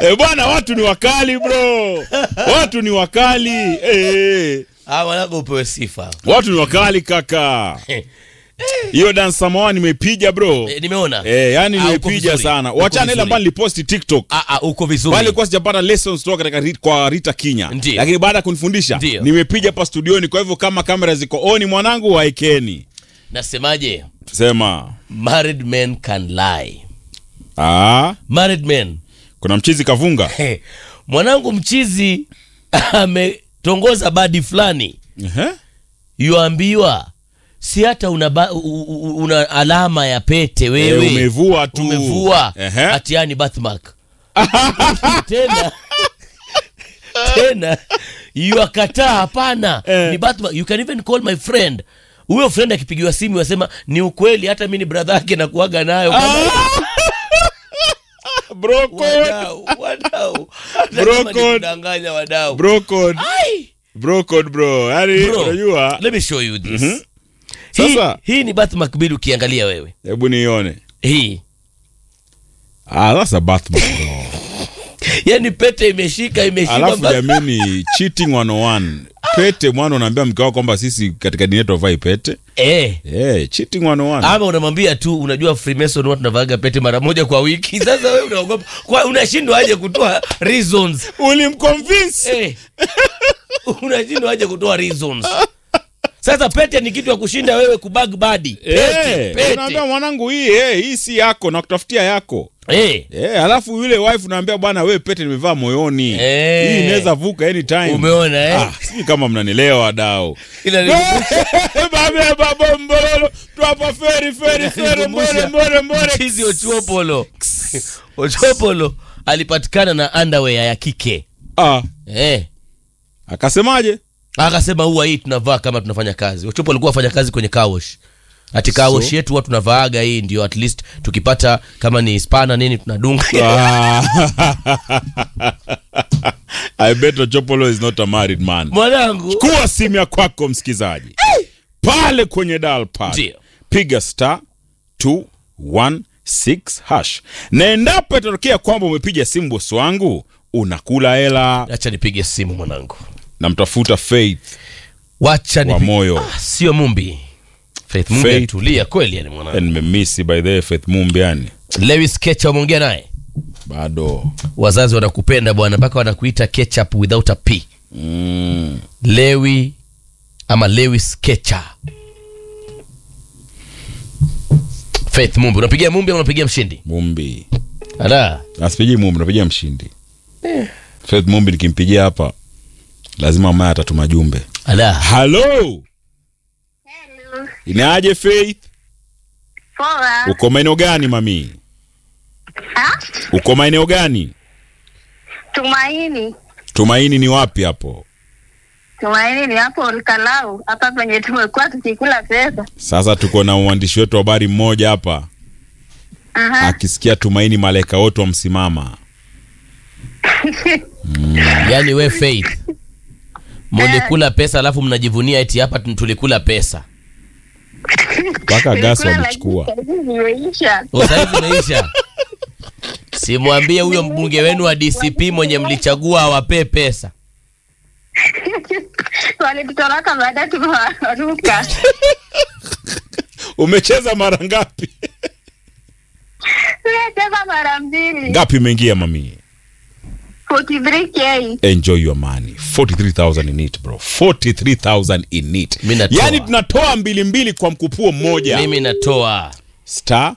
Eh, bwana watu ni wakali bro. Watu ni wakali. Eh. Ah, mwanangu upewe sifa. Watu ni wakali kaka. Hiyo dance samoa nimepiga bro. Eh, nimeona. Eh, yani Ah, uko nimepiga vizuri. sana. Uko Wachana ile vizuri. ambayo niliposti TikTok. Ah, ah, uko vizuri. Pale kwa sijapata lessons kutoka katika Rit- kwa Rita Kinya. Ndiyo. Lakini baada ya kunifundisha Ndiyo. nimepiga hapa studioni kwa hivyo kama kamera ziko on mwanangu waekeni. Nasemaje? Sema. Married men can lie. Ah, Married men. kuna mchizi kavunga. Hey, mwanangu mchizi ametongoza badi fulani Ehe. yuambiwa si hata una, ba, u, u, una alama ya pete wewe Eh, umevua tu. umevua Ehe. hatiani birthmark tena tena yuakataa hapana Eh. ni birthmark you can even call my friend huyo friend akipigiwa simu yasema ni ukweli hata mi ni brother yake nakuaga nayo Bro code. wadau wadau Hata Bro kama ni code. kudanganya wadau Bro code. Ai! Bro code bro. Yaani Bro, unajua let me show you this Mhm. hii, Sasa- hii ni birthmark bili ukiangalia wewe hebu nione. hii Ah, that's a Batman bro. yani pete imeshika imeshika Alafu mpaka- jamini cheating 101. Pete mwana unaambia mke wako kwamba sisi katika dini yetu havai pete. eh Eh, cheating 101. ama unamwambia tu unajua freemason watu tunavaaga pete mara moja kwa wiki sasa wewe unaogopa kwa unashindwa aje kutoa reasons Ulimconvince. eh unashindwa aje kutoa reasons sasa pete ni kitu ya kushinda wewe kubag badi pete, Eh, pete. unaambia mwanangu hii eh, hii si yako na kutafutia yako. Eh, Eh, alafu yule wife unaambia bwana wewe pete nimevaa moyoni. Eh. Hii inaweza vuka anytime. umeona eh Ah, sijui kama mnanielewa wadau. Ila ni- Babe babo mbololo twapa feri feri feri mbore mbore mbore. Chizi Ochuopolo Ochuopolo alipatikana na underwear ya kike Ah, eh. akasemaje? Akasema huwa hii tunavaa kama tunafanya kazi. Ochuopolo alikuwa afanya kazi kwenye kawosh ati kawosh So? yetu watu tunavaaga hii ndio at least tukipata kama ni spana nini tunadunga Ah. I bet Ochopolo is not a married man. mwanangu Kuwa simu ya kwako msikizaji. Pale kwenye dial pad. Ndio. Piga star 216 hash. Na endapo itatokea kwamba umepiga simu bosi wangu, unakula hela acha nipige simu mwanangu na mtafuta Faith wacha wa nipige moyo. ah, sio mumbi Faith Mumbi Faith. atulia kweli yani mwanangu Nimemisi by the way Faith Mumbi yani. Lewis Kecha umeongea naye Bado. wazazi wanakupenda bwana mpaka wanakuita ketchup without a p Mm. lewi ama lewis kecha faith mumbi unapigia mumbi ama unapigia mshindi Mumbi. ala Asipigi Mumbi, napigia mshindi. Faith Mumbi nikimpigia hapa lazima maya atatuma jumbe. ala Hello. Hello. Inaje Faith? Poa. Uko maeneo gani mami? Ha? Uko maeneo gani? Tumaini. Tumaini ni wapi hapo? Tumaini ni hapo Olkalau, hapa penye tumekuwa tukikula pesa. Sasa tuko na mwandishi wetu wa habari mmoja hapa Aha. akisikia Tumaini malaika wote wamsimama. yani we faith mulikula pesa alafu mnajivunia eti hapa tu- tulikula pesa Mpaka gasi Tulikula wamechukua. lakini zimeisha. usaizi imeisha simwambie huyo mbunge wenu wa dcp mwenye mlichagua awapee pesa Walitutoroka baada tumewaruka. Umecheza mara ngapi? Tumecheza mara mbili. Ngapi imeingia mami? 43k. Enjoy your money. 43,000 in it bro. 43,000 in it. Mi natoa. Yaani tunatoa mbili mbili kwa mkupuo mmoja. mimi natoa star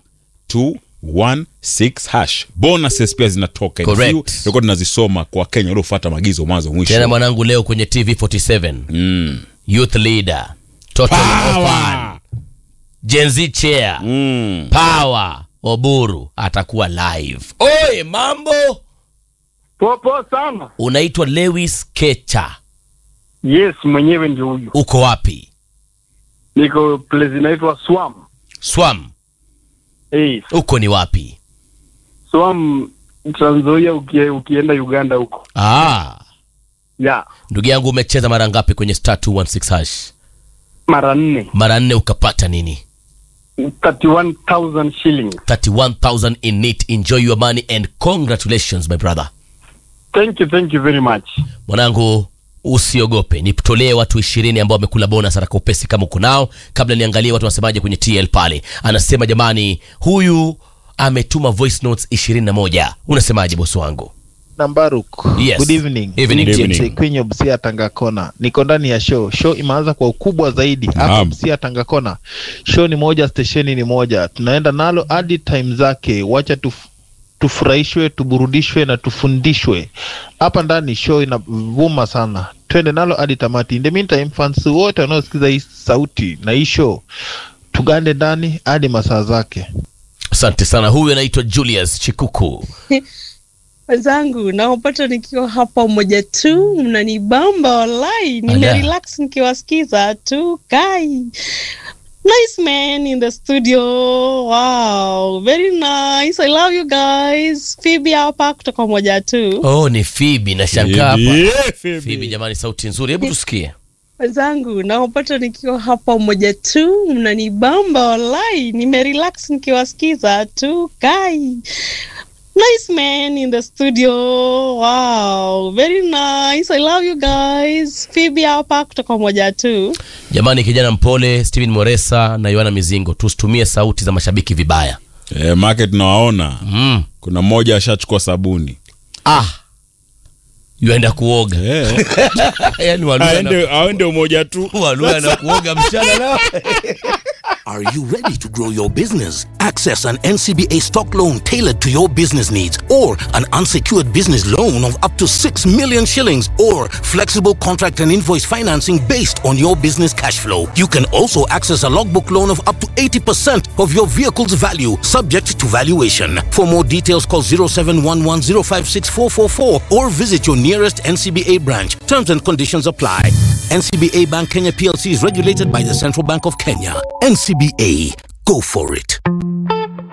216 hash bonuses pia zinatoka In Correct. few, tulikuwa tunazisoma kwa wakenya waliofuata maagizo mwanzo tena mwisho mwanangu leo kwenye tv 47 mm. youth leader total orphan, Gen Z chair Mm. power oburu atakuwa live oye mambo Popo sana. unaitwa lewis kecha Yes, mwenyewe ndio huyu. uko wapi Niko place inaitwa Swam. swam Hey, uko ni wapi Swam Trans Nzoia ukie, ukienda Uganda huko. ah, Ya, ndugu yangu umecheza mara ngapi kwenye star 216 hash mara nne. mara nne ukapata nini 31,000 shillings. 31000 in it enjoy your money and congratulations my brother Thank you, thank you very much. mwanangu usiogope nitolee watu ishirini ambao wamekula bonus haraka upesi kama uko nao kabla niangalie watu wanasemaje kwenye tl pale anasema jamani huyu ametuma voice notes ishirini na moja unasemaje bosi wangu Nambaruk. Yes. Good evening. Evening. Good evening. TMC Queen of Busia Tanga Kona. Niko ndani ya show. Show imeanza kwa ukubwa zaidi hapa Naam. Busia Tanga Kona. Show ni moja, stesheni ni moja. Tunaenda nalo hadi time zake. Wacha tuf, tufurahishwe, tuburudishwe na tufundishwe. Hapa ndani show inavuma sana. Twende nalo hadi tamati. In the meantime, fans wote wanaosikiza hii sauti na hii show tugande ndani hadi masaa zake. asante sana huyu anaitwa julius chikuku wenzangu naopata nikiwa hapa moja tu mnanibamba walai nimerelax nikiwasikiza tu kai nice man in the studio wow very nice i love you guys phoebe hapa kutoka moja tu oh ni fibi na shangaa hapa Yeah, Phoebe. fibi jamani sauti nzuri hebu tusikie wenzangu naopata nikiwa hapa moja tu mnanibamba walai nimerelax nikiwasikiza tu kai nice man in the studio wow very nice i love you guys phoebe hapa kutoka moja tu jamani kijana mpole steven moresa na yohana mizingo tusitumie sauti za mashabiki vibaya Eh, market tunawaona mm. kuna mmoja ashachukua sabuni ah yuenda kuoga Eh, yani Waluya na- aende aende umoja tu Waluya na kuoga mchana nao Are you ready to grow your business? Access an NCBA stock loan tailored to your business needs or an unsecured business loan of up to 6 million shillings or flexible contract and invoice financing based on your business cash flow. You can also access a logbook loan of up to 80% of your vehicle's value subject to valuation. For more details call 0711056444 or visit your nearest NCBA branch. Terms and conditions apply. NCBA Bank Kenya PLC is regulated by the Central Bank of Kenya. NCBA, go for it.